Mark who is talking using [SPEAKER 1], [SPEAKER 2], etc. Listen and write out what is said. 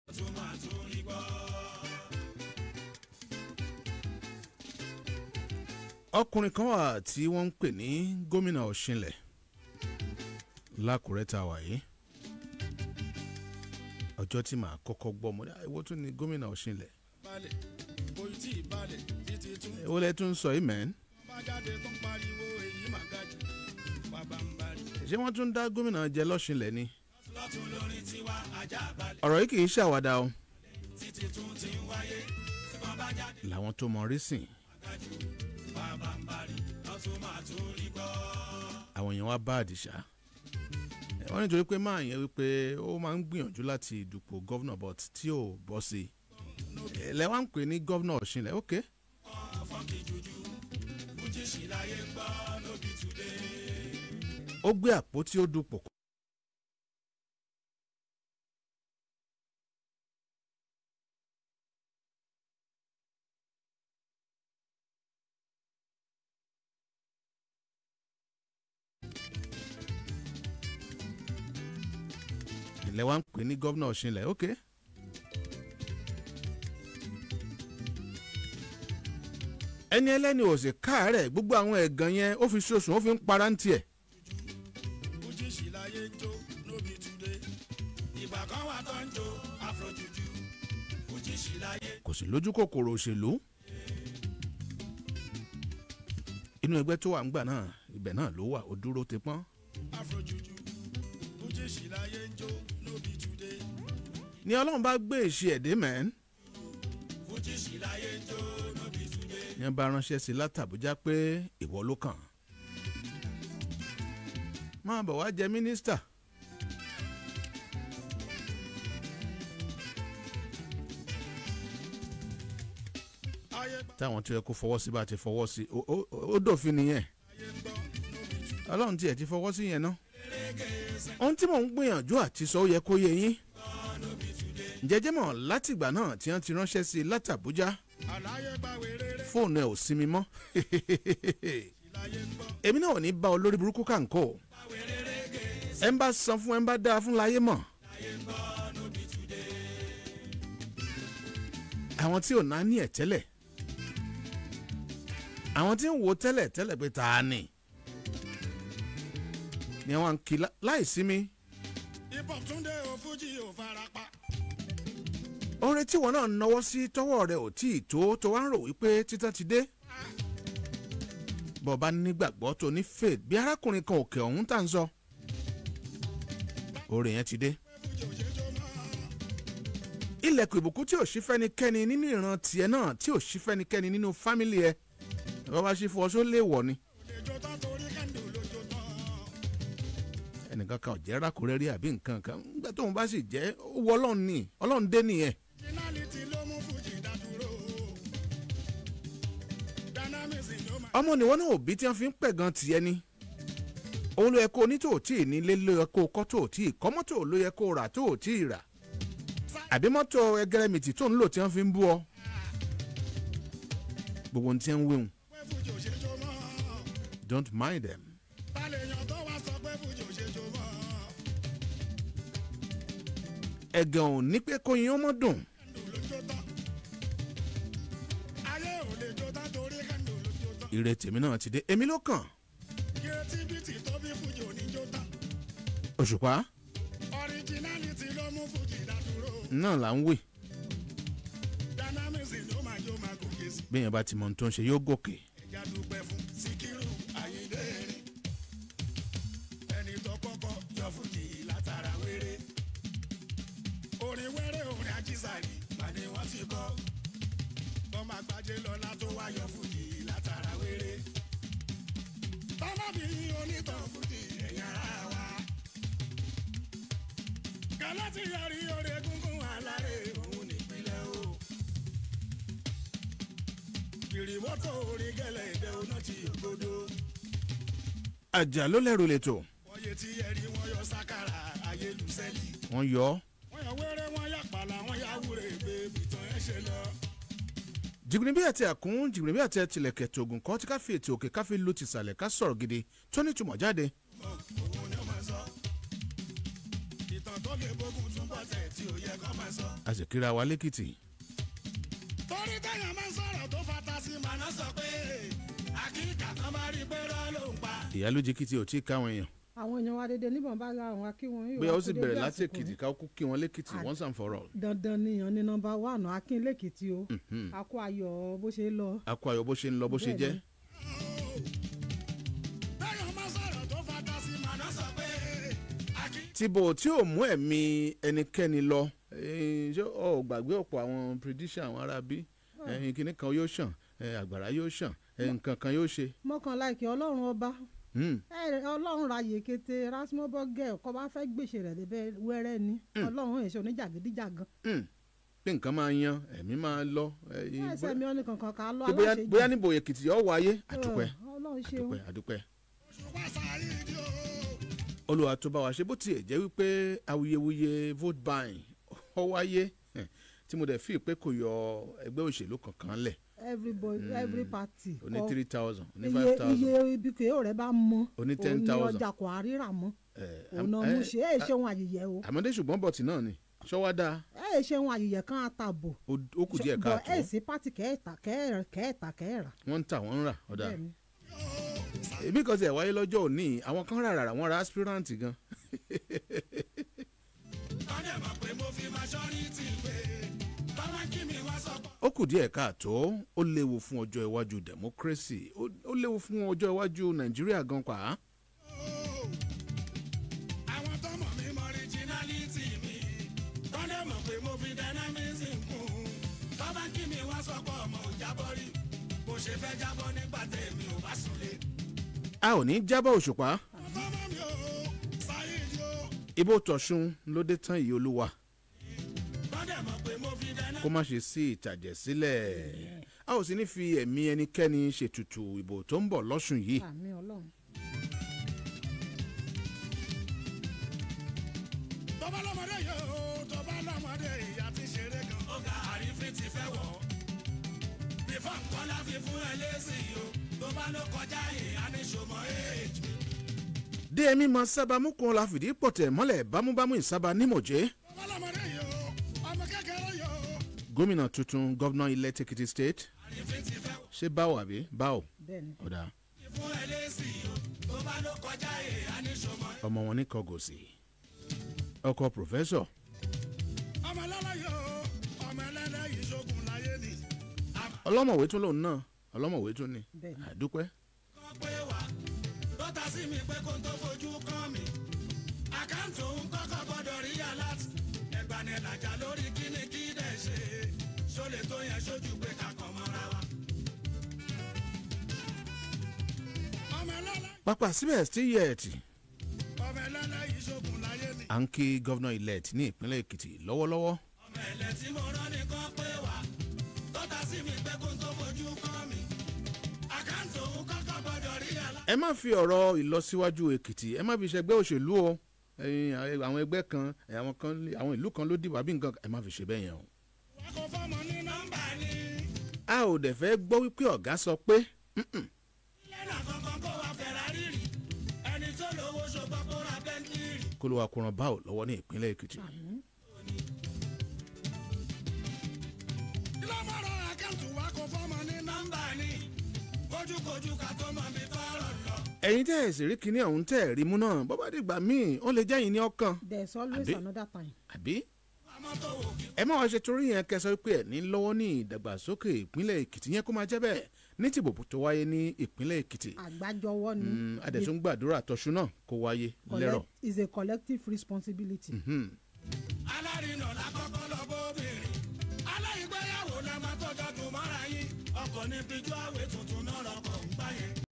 [SPEAKER 1] ọkùnrin kan wà tí wọ́n ń pè ní gómìnà ọ̀ṣinlẹ̀ lákùrẹ́ tá a wà yìí ọjọ́ tí màá kọ́kọ́ gbọ́ mo ní àìwọ́ tún ní gómìnà ọ̀ṣinlẹ̀
[SPEAKER 2] balẹ̀ kò tí ì balẹ̀ títí tún
[SPEAKER 1] èwo lẹ tún sọ yìí mẹ́n
[SPEAKER 2] bá jáde tó ń pariwo èyí mà ga jù bàbá ń bari.
[SPEAKER 1] ṣé wọ́n tún dá gómìnà jẹ lọ́ṣinlẹ̀ ni
[SPEAKER 2] lọ́tún lórí tiwa ajá balẹ̀
[SPEAKER 1] ọ̀rọ̀ yìí kì í ṣàwádà o
[SPEAKER 2] títí tún ti ń wáyé tí wọ́n bá jáde
[SPEAKER 1] làwọn tó mọ rí sìn
[SPEAKER 2] ga jù bàbá ń bari lọ́tún máa tún rí gbọ́.
[SPEAKER 1] àwọn èèyàn wá bá àdìsá wọ́n nítorí pé máa yẹn wípé ó máa ń gbìyànjú láti dupò gọ́vnà but tí ò bọ́ sí i lẹ́wà ń pè ní gọ́vnà ọ̀ṣinlẹ̀ ok
[SPEAKER 2] fọ́nkì jújú fújì sí láyé ń gbọ́ lóbi túdé.
[SPEAKER 1] ó gbé àpótí ó dupò ilẹ̀ wa ń pè ní gọ́vnà ọ̀ṣinlẹ̀ ok. ẹni ẹlẹ́ni ò sì káàárẹ̀ gbogbo àwọn ẹ̀gàn yẹn ó fi ṣoṣùn ó fi ń para ń tiẹ̀.
[SPEAKER 2] fújì sí láyé ń jó lóbi túdé. ìgbà kan wà tó ń jó afrojuju fújì sí láyé.
[SPEAKER 1] kò sì lójú kòkòrò òṣèlú. inú ẹgbẹ́ tó wà ńgbà náà ibẹ̀ náà ló wà ó dúró ti pọ́n.
[SPEAKER 2] afrojuju fújì sí láyé ń jó lóbi túdé.
[SPEAKER 1] ní ọlọ́run bá gbé èsì ẹ̀dẹ́ mẹ́n
[SPEAKER 2] fújì sí láyé ń jó lóbi túdé.
[SPEAKER 1] ní wọ́n bá ránṣẹ́ sí látàbújá pé ìwọ ló kàn. máa bọ̀ wá jẹ mínísítà.
[SPEAKER 2] ayé gbà
[SPEAKER 1] táwọn tó yẹ kó fọwọ́ sí bá ti fọwọ́ sí ó- ó ó dòfin nìyẹn
[SPEAKER 2] ayé ń gbọ́ lóbi túdé.
[SPEAKER 1] ọlọ́run tiẹ̀ ti fọwọ́ sí yẹn náà. ohun tí mò ń gbìyànjú àti sọ ó yẹ kó yé yín. jẹjẹ mọ̀ látìgbà náà tí wọ́n ti ránṣẹ́ sí i látàbújá
[SPEAKER 2] àlàyé gbà wéréré
[SPEAKER 1] fóònù ẹ̀ ò sinmi mọ́.
[SPEAKER 2] láyé ń gbọ́.
[SPEAKER 1] èmi náà ò ní bá olórí burúkú kàǹkó. ẹ ń bá san fún ẹ ń bá dáa fún láyé mọ̀. àwọn tí ò náà ní ẹ̀ tẹ́lẹ̀ àwọn tí ń wo tẹ́lẹ̀ tẹ́lẹ̀ pé ta ni ni àwọn kì í láì sinmi
[SPEAKER 2] hip hop túndé o fújì ò farapa.
[SPEAKER 1] oore tí wọn náà náwó sí tọwọ́ rẹ̀ ò tí ì tó tó wá ń rò wípé títàn ti dé bọba nígbàgbọ́ tó ní faith bí arákùnrin kan òkè ọ̀hún tà ń sọ oore yẹn ti dé
[SPEAKER 2] fújì ò ṣe jó mọ́.
[SPEAKER 1] ilẹ̀kùn ìbùkún tí ò sí fẹ́nikẹ́ni nínú ìran tiẹ̀ náà tí ò sí fẹ́nikẹ́ni nínú fámìlì ẹ̀ bàbá ṣe fọ ọṣọ léèwọ̀ ni
[SPEAKER 2] lè jó tán torí kẹ́ńdù ló jó tán.
[SPEAKER 1] ẹnìkan kan ò jẹ́ rákòrẹ́ rí àbí nǹkan kan nígbà tóun bá sì jẹ́ ó wọ ọlọ́run ni ọlọ́run dé nìyẹn
[SPEAKER 2] finality ló mú fújì dádúró. dynamics ló máa.
[SPEAKER 1] ọmọ nìwọ náà òbí tí wọn fi ń pẹ̀ gan tiẹ̀ ni òun ló yẹ kó o ní tó ò tí ì nílé ló yẹ kó o kọ́ tó ò tí ì kọ́ mọ́tò ló yẹ kó o rà tó ò tí ì rà àbí mọ́tò ẹgẹrẹmìtì tó ń lò tí wọ́n fi ń bú ọ gbogbo ohun tí wọ́n ń wéhùn
[SPEAKER 2] pé fújì ò ṣe jó mọ́.
[SPEAKER 1] don't mind them
[SPEAKER 2] ta lè yàn tó wá sọ pé fújì ò ṣe jó mọ́.
[SPEAKER 1] ẹ̀gàn ò ní pé kó yin ọmọ dùn
[SPEAKER 2] kẹ́ńdù ló jó tán. ayé ò lè jó tán torí kẹ́ńdù ló jó tán.
[SPEAKER 1] ire tèmi náà ti dé èmi ló kàn
[SPEAKER 2] creativity tó bí fújì ò ní jó tán.
[SPEAKER 1] òṣùpá
[SPEAKER 2] originality ló mú fújì dádúró.
[SPEAKER 1] náà là ń wè
[SPEAKER 2] dynamics ló máa jó máa gòkè sí.
[SPEAKER 1] béèyàn bá ti mọ ohun tó ń ṣe yóò gòkè
[SPEAKER 2] ẹja dúpẹ́ fún síkírù ayíǹde rìn ẹni tó kọ́kọ́ yọ fújì látara wéré orin wéré orin ajísàrí pàdé wọ́n ti kọ́ ọmọ àgbàjẹ lọ́la tó wá yọ fújì látara wéré tọ́lábì onítàn fújì ẹ̀yìn ara wa gàlátì yọrí orí egungun alárè òun nípínlẹ̀ o ìrìwọ́tò orin gẹ́lẹ́ ìdẹ́ oná ti ògbódò.
[SPEAKER 1] àjà ló lẹ́rù lẹ́tọ̀
[SPEAKER 2] wọ́n yé tí ẹ̀rí wọn yọ sákàrà ayélujáfẹ́lì.
[SPEAKER 1] wọ́n yọ ọ́
[SPEAKER 2] wọ́n yọ wẹ́rẹ́ wọn yà pàlà wọn yà wúre gbé bìtàn ẹ̀ ṣe lọ.
[SPEAKER 1] jìgbìnrin bí àti àkún jìgbìnrin bí àti ẹtìlẹ̀kẹ̀ tògùn kan tí ká fi ètò òkè ká fi lu tìsàlẹ̀ ká sọ̀rọ̀ gidi tó ní ìtumọ̀ jáde
[SPEAKER 2] òun ni ó máa sọ. ìtàn tó lè bógun túnbọ̀ tẹ̀ tí ò yẹ kọ́ máa sọ.
[SPEAKER 1] a sì kíra wa lẹ́kìtì
[SPEAKER 2] torí téèyàn máa ń sọ̀rọ̀ tó fata sí màná sọ pé àkíkà kan bá rí pé rọ́ ló ń pa.
[SPEAKER 1] ìyálójì kìtì ò tí ì káwọn èèyàn
[SPEAKER 3] àwọn èèyàn wa dédé níbọn bá ra àwọn akínwọn yìí
[SPEAKER 1] bóyá
[SPEAKER 3] wá
[SPEAKER 1] ó sì
[SPEAKER 3] kó dédé
[SPEAKER 1] bẹ̀rẹ̀ láti
[SPEAKER 3] àsìkò
[SPEAKER 1] èkìtì
[SPEAKER 3] yìí.
[SPEAKER 1] ká kú kí wọn lẹ́kìtì once and for all
[SPEAKER 3] dandan nìyàn ní nọ́mbà wánà akin lèkìtì o a kó ayọ̀ bó ṣe lọ.
[SPEAKER 1] akọ ayọ̀ bó ṣe ń lọ bó ṣe jẹ́
[SPEAKER 3] Bẹ́ẹ̀ni.
[SPEAKER 2] téèyàn máa ń sọ̀rọ̀ tó fata sí màná sọ pé àkíkà.
[SPEAKER 1] tìbò tí ò mú ẹ̀mí ẹnikẹ́ni lọ eh, ṣé ọ ò gbàgbé ọ̀pọ̀ àwọn prediction àwọn ará bí kìnnì kan yóò ṣàn eh, àgbàrá yóò ṣàn eh, nǹkan kan yóò ṣe
[SPEAKER 3] mọ́kànlá ìkẹ́ ọlọ́run ọba
[SPEAKER 1] Hmm,
[SPEAKER 3] ẹ ọlọ́run ra yèkété rasmobogel kọ́ bá fẹ́ gbèsè rẹ̀ débẹ̀ wẹ́rẹ́ ni ọlọ́run èso oníjàgídíjàgan
[SPEAKER 1] hmm. pé nǹkan máa yan ẹ̀mí máa lọ eh,
[SPEAKER 3] ẹsẹ̀ mi ọ́ ní kankan ká lọ
[SPEAKER 1] pé bóyá
[SPEAKER 3] aláṣejù
[SPEAKER 1] bóyá níbo èkìtì yọ wáyé àdúpẹ́
[SPEAKER 3] ọlọ́run ṣeun
[SPEAKER 1] àdúpẹ́ àdúpẹ́
[SPEAKER 2] ṣùgbọ́n sáyidi o.
[SPEAKER 1] olùwà tó bá wa ṣe bó tiẹ̀ jẹ́ wípé awuyewuye vote buying ó wáyé eh, tí mo dẹ̀ fi pé kò yọ ẹgbẹ́ òṣèlú kankan lẹ̀
[SPEAKER 3] everybody every party
[SPEAKER 1] oní
[SPEAKER 3] kọ
[SPEAKER 1] three thousand oní
[SPEAKER 3] iye
[SPEAKER 1] five thousand
[SPEAKER 3] iye ibi kò rẹ̀ bá mọ
[SPEAKER 1] Oní
[SPEAKER 3] òun
[SPEAKER 1] 10,000.
[SPEAKER 3] ni ọjà kò àríra mọ́ òun náà mú ṣe é ṣeun àyẹ̀yẹ̀ o
[SPEAKER 1] àmọ́dé ṣùgbọ́n bọ̀tì náà ni ṣọ́wádà
[SPEAKER 3] ẹ ṣeun àyẹ̀yẹ̀ kan àtàbò
[SPEAKER 1] ó kù díẹ̀
[SPEAKER 3] bọ̀
[SPEAKER 1] káàtó
[SPEAKER 3] ẹ sí pátì kẹ́ẹ̀ta kẹ́ẹ̀rẹ̀ kẹ́ẹ̀ta kẹ́ẹ̀rà
[SPEAKER 1] wọ́n ń tà wọ́n ń rà ọ̀dà
[SPEAKER 3] bẹ́ẹ̀ni
[SPEAKER 1] èmi kan tiẹ̀ wáyé lọ́jọ́ òní àwọn kan rà rà wọ́n ra aspirant gan
[SPEAKER 2] tọ́jà mọ̀ pé mo fi majority pé bàbá kí mi wá sọ pé.
[SPEAKER 1] ó kù díẹ̀ káàtó ó léwu fún ọjọ́ iwájú democracy ó ó léwu fún ọjọ́ iwájú nàìjíríà gan pa á.
[SPEAKER 2] àwọn tó mọ̀ mí mọ originality mi tọ́jà mọ̀ pé mo fi dynamism kún bàbá kí mi wá sọ pé ọmọ ò jábọ́ rí bó ṣe fẹ́ jábọ́ nígbà tèmi ò bá súnlé.
[SPEAKER 1] a ò ní jábọ̀ òṣùpá
[SPEAKER 2] ọmọ mi ò sáyidi o
[SPEAKER 1] ibo tọ̀sùn ló dé tán yìí olúwa
[SPEAKER 2] tọ́jà mọ̀ pé mo fi dynamism.
[SPEAKER 1] kó má ṣe sí ìtàjẹ̀ sílẹ̀ a ò sì ní fi ẹ̀mí ẹnikẹ́ni ṣètùtù ìbò tó ń bọ̀ lọ́sùn yìí
[SPEAKER 3] àmì ọlọ́run
[SPEAKER 2] tọ́ba lọ́mọdé yóò tọ́ba lọ́mọdé ìyá ti ṣeré gan. ó ga àrífín ti fẹ́ wọ̀ ọ́. bífọ̀ nǹkan la fi fún ẹ lésì o tó bá ló kọjá ìyá ní ṣòmọ́ èèjì.
[SPEAKER 1] dmi mọ sábà mú kun la fìdí pọ̀tẹ̀ mọ́lẹ̀ bámúbámú ìsábà nímọ̀jẹ́
[SPEAKER 2] tọ́ba lọ́mọdé yóò ọmọ kékeré yóò.
[SPEAKER 1] gómìnà tuntun gọ́vnà ilẹ̀ Èkìtì state
[SPEAKER 2] àrífín ti fẹ́ wọ̀
[SPEAKER 1] ṣé báwo àbí báwo
[SPEAKER 3] bẹ́ẹ̀ni
[SPEAKER 1] ọ̀dà
[SPEAKER 2] fún ẹ lésì o tó bá ló kọjá ìyá ní ṣòmọ́.
[SPEAKER 1] ọmọ wọn ní kọgòsì ọkọ pòfẹ́sọ̀
[SPEAKER 2] ọmọ lọ́lọ́ yóò ọmọ ẹlẹ́lẹ́ yìí ṣogun láyé ni.
[SPEAKER 1] ọlọ́mọ̀wé tún lòun náà ọlọ́mọ̀wé tún ni
[SPEAKER 3] Bẹ́ẹ̀ni.
[SPEAKER 1] àdúpẹ́
[SPEAKER 2] àkọ́kọ́ pé wá tó ta sí mi pé kó n tó fojú kàn mí. àkáǹtì òun kọ́kọ́ gbọ́dọ̀ rí aláàtì. ẹgbàá làjà lórí kíni kí dẹ̀ ṣe. ṣólè tó yẹn ṣojú pé ká kàn mọ́ra wa. ọmọ ẹlẹ́lẹ́
[SPEAKER 1] pápá síbẹ̀ sí yẹ̀ẹ̀tì
[SPEAKER 2] ọmọ ẹlẹ́lẹ́ yìí ṣogun láyé ni.
[SPEAKER 1] à ń kí gọ́vnà ilẹ̀ ní ìpínlẹ̀ Èkìtì lọ́wọ́lọ́wọ́
[SPEAKER 2] ọmọ ẹlẹ́ tí mo rán nìkan pé wá tó ta sí mi pé kó n tó fojú kàn mí. àkáǹtì òun kọ́kọ́ gbọ́dọ̀ rí aláàtì.
[SPEAKER 1] ẹ má fi ọ̀rọ̀ ìlọsíwájú Èkìtì ẹ má fi ṣẹgbẹ́ òṣèlú o ẹ̀yin, àwọn ẹgbẹ́ kan àwọn kan àwọn ìlú kan ló dìbò àbí nǹkan ẹ má fi ṣe bẹ́ẹ̀ yẹn o.
[SPEAKER 2] wọ́n kò fọ́mọ ní nọ́mbà ni.
[SPEAKER 1] a ò dẹ̀ fẹ́ gbọ́ wípé ọ̀gá sọ pé "Mm-mm,
[SPEAKER 2] lẹ́nà kankan kó wa Ferrari rí ẹni tó lówó ṣùgbọ́n kó ra Bentley rí.
[SPEAKER 1] kó ló wa kóran báwo lọ́wọ́ ní ìpínlẹ̀ Èkìtì.
[SPEAKER 2] kí ló máa rọ àkáǹtì wa kó fọ́mọ ní nọ́mbà ni kójúkojú ká tó mọ mi tọrọ lọ.
[SPEAKER 1] ẹ̀yin tẹ́ ẹ̀ sì rí kinní ọ̀hún tẹ́ ẹ̀ rí mú náà bọ́bá dìgbà míì ó lè jẹ́yìn ní ọkàn
[SPEAKER 3] there is always
[SPEAKER 1] Àbí?
[SPEAKER 3] another time
[SPEAKER 1] àbí
[SPEAKER 2] àmọ́ tó wò kí
[SPEAKER 1] ẹ má wá ṣe torí yẹn kẹsàn pé ẹ ní lọ́wọ́ ní ìdàgbàsókè ìpínlẹ̀ Èkìtì yẹn kó máa jẹ́ bẹ́ẹ̀ ní tìbò tó wáyé ní ìpínlẹ̀ Èkìtì
[SPEAKER 3] àgbájọwọ́ ni
[SPEAKER 1] Mm, adẹ̀tún gbàdúrà tọ́ṣú náà kó wáyé lẹ́rọ̀.
[SPEAKER 3] collect is a collective responsibility.
[SPEAKER 1] Mhm.
[SPEAKER 2] alárinà lákọ́kọ́ lọ bóbìnrin aláìgbéyàwó la máa tọ́jọ́ dùn mọ́ra yín ọkọ̀ ní bíjú àwẹ̀ tuntun náà lọkọ̀ ń gbá yẹn.